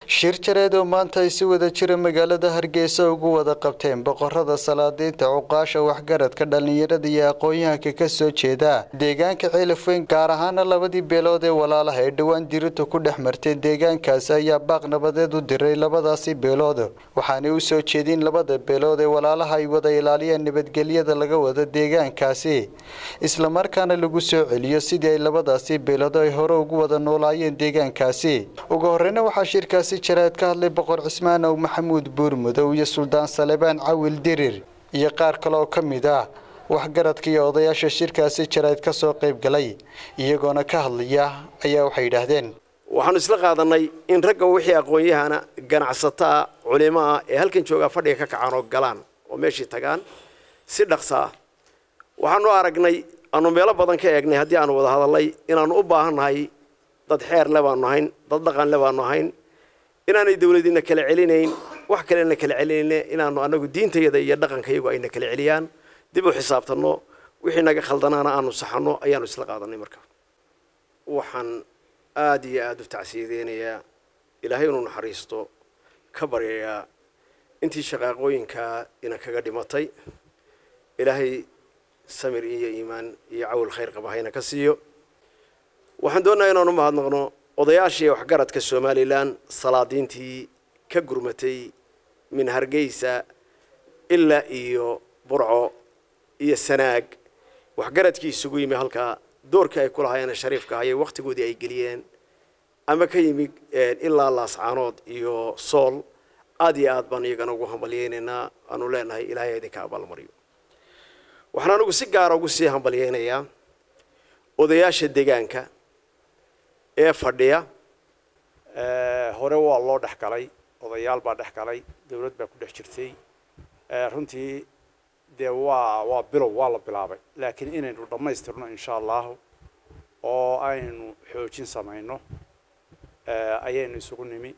shir jareed oo maanta ay si wada jira magaalada hargeysa ugu wada qabteen boqorada salaadiinta cuqaasha waxgaradka dhallinyarada iyo aqoon-yahanka ka soo jeeda deegaanka ceelafweyn gaar ahaana labadii beelood ee walaalaha ee dhowaan dirinta ku dhex martay deegaankaasi ayaa baaq nabadeed u diray labadaasi beelood waxaanay u soo jeedin labada beelood ee walaalaha ay wada ilaaliyeen nabadgelyada laga wada deegaankaasi islamarkaana lagu soo celiyo sidii ay labadaasi beelood ay hore ugu wada noolaayeen deegaankaasi ugu horeyna waxaa shirkaasi jaraad ka hadlay boqor cismaan ow maxamuud buurmudow iyo suldaan salebaan cawil dirir iyo qaar kale oo ka mid ah waxgaradka iyo odayaasha shirkaasi jaraad ka soo qayb galay iyagoona ka hadlaya ayaa waxay yidhaahdeen waxaanu isla qaadanay in ragga wixii aqoon-yahana ganacsataa culimo ah ee halkan joogaa fadhiga ka kacaan oo galaan oo meeshii tagaan si dhaqsa ah waxaanu aragnay aanu meelo badan ka eegnay haddii aanu wada hadalnay inaanu u baahannahay dad xeer le baanu ahayn dad dhaqan le baanu ahayn inaanay dawladina kala celinayn wax kalena kala celinayne inaanu anagu diintayada iyo dhaqankayagu ayna kala celiyaan dib u xisaabtanno wixii naga khaldanaana aanu saxanno ayaanu isla qaadanay marka waxaan aada iyo aada u tacsiyadeynayaa ilaahay inuu naxariisto ka baryayaa intii shaqaaqooyinkaa ina kaga dhimatay ilaahay samir iyo iimaan iyo cawil khayr qaba hayna ka siiyo waxaan doonayaa inaanu mahadnaqno odayaashii waxgaradka somalilan salaadiintii ka gurmatay min hargeysa ilaa iyo burco iyo sanaag waxgaradkii isugu yimi halkaa doorkii ay ku lahaayeen shariifka hayay wakhtigoodii ay geliyeen ama ka yimid ilaa laascaanood iyo sool aada iyo aad baan iyagana ugu hambalyeynaynaa aanu leenahay ilaahay idinka abaalmariyo waxaan anigu si gaara ugu sii hambalyeynayaa odayaasha deegaanka ee fadhiya hore waa loo dhex galay odayaal baa dhex galay dawlad baa ku dhex jirtay runtii dee waa waa bilow waa la bilaabay laakiin inaynu dhammaystirno insha allahu oo aynu xoojin samayno ayaynu isugu nimi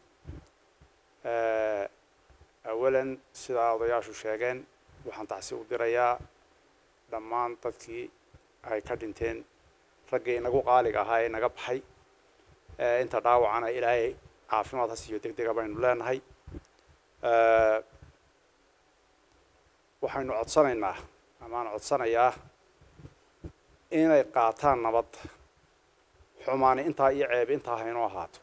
awalan sidaa odayaashu sheegeen waxaan tacsi u dirayaa dhammaan dadkii ay ka dhinteen raggii inagu qaaliga ahaa ee naga baxay inta dhaawacana ilaahay caafimaad ha siiyo deg dega baynu leenahay waxaynu codsanaynaa amaan codsanayaa inay qaataan nabadda xumaani intaa iyo ceeb intaa haynoo ahaato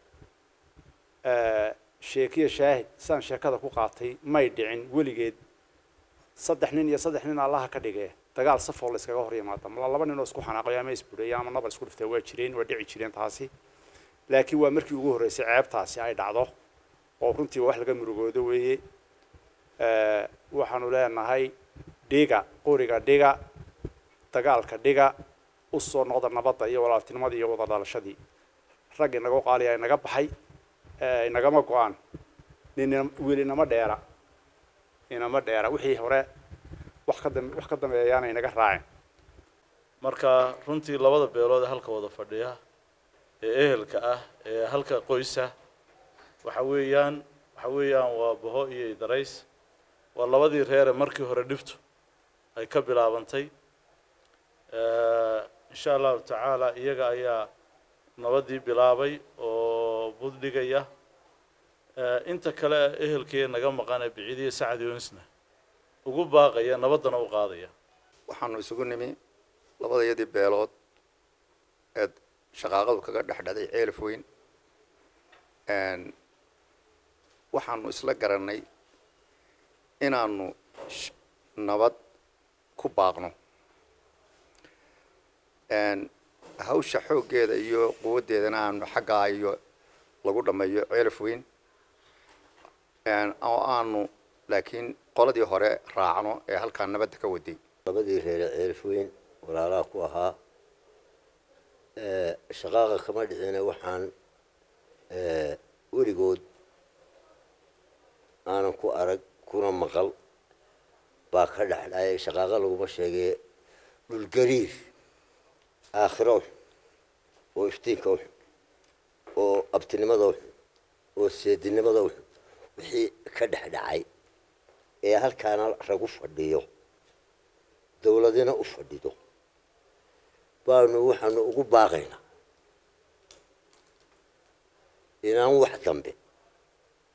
sheekiya shaahid sidaan sheekada ku qaatay may dhicin weligeed saddex nin iyo saddex nin allaha ka dhigee dagaal safoo la iskaga hor yimaada mala laba nin oo isku xanaaqayo ama isbureeya ama nabal isku dhiftay waa jireen waa dhici jireen taasi laakiin waa markii ugu horreysay ceebtaasi ay dhacdo oo runtii wax laga murugoodo weeye waxaanu leenahay dhiga qoriga dhiga dagaalka dhiga u soo noqda nabadda iyo walaaltinimadii iyo wada dhalashadii rag inagu qaaliya inaga baxay inagama go-aan nin weli inama dheera inama dheera wixii hore wax ka dam wax ka dambeeyaana inaga raacin marka runtii labada beelood ee halka wada fadhiya ee ehelka ah ee halka qoysa waxa weeyaan waxa weeyaan waa baho iyo idarays waa labadii reere markii hore dhibtu ay ka bilaabantay insha allahu tacaala iyaga ayaa nabadii bilaabay oo buddhigaya inta kale ehelkee naga maqan ee biciidiya sacad yoonisna ugu baaqaya nabaddana u qaadaya waxaanu isugu nimi labadayadii beelood ee shaqaaqadu kaga dhex dhaday ceelaf weyn waxaanu isla garanay inaanu nabad ku baaqno hawsha xooggeeda iyo quwaddeedana aanu xaggaa iyo lagu dhammeeyo ceelaf weyn oo aanu laakiin qoladii hore raacno ee halkaa nabadda ka waday labadii reere ceelaf weyn walaalaha ku ahaa shaqaaqa kama dhicina waxaan weligood aanan ku arag kuna maqal baa ka dhex dhacay shaqaaqa laguma sheegee dhulgariir aakhiro uxun oo iftiinka uxun oo abtinimada uxun oo seedinimada uxun wixii ka dhex dhacay ee halkaana ragu fadhiyo dawladina u fadhido baanu waxaanu ugu baaqaynaa inaan wax dambe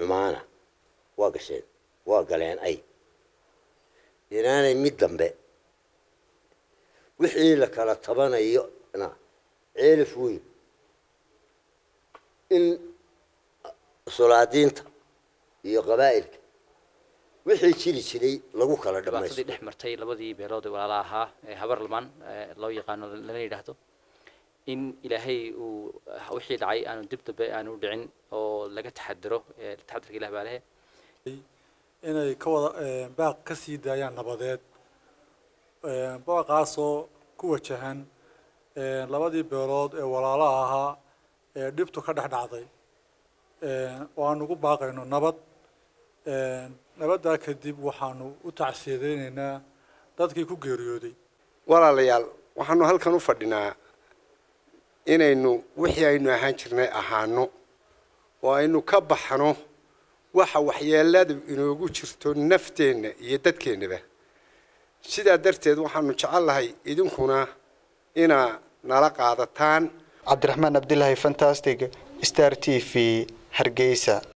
xumaana waa gasheen waa galeen ay inaanay mid dambe wixii la kala tabanayona ceelif weyn in solaadiinta iyo qabaa'ilka wixii jiri jiray lagu kala dhibaatadii dhammaysto dhex martay labadii beelood ee walaala ahaa ee habar lamaan ee loo yaqaano lana yidhaahdo in ilaahay uu wixii dhacay aanu dib dambe aanu dhicin oo laga taxadiro ee taxadirka ilah baa lehe inay ka wada baaq ka sii daayaan nabadeed baaqaasoo ku wajahan labadii beelood ee walaalaha ahaa ee dhibtu ka dhex dhacday oo aan ugu baaqayno nabad nabaddaa kadib waxaanu u tacsiyadeynaynaa dadkii ku geeriyooday walaalayaal waxaanu halkan u fadhinaa inaynu wixii aynu ahaan jirnay ahaano oo aynu ka baxno waxa waxyeeladu inoogu jirto nafteenna iyo dadkeennaba sidaa darteed waxaanu jecelnahay idinkuna inaa nala qaadataan cabdiraxmaan abdilaahi fantastic star t v hargeysa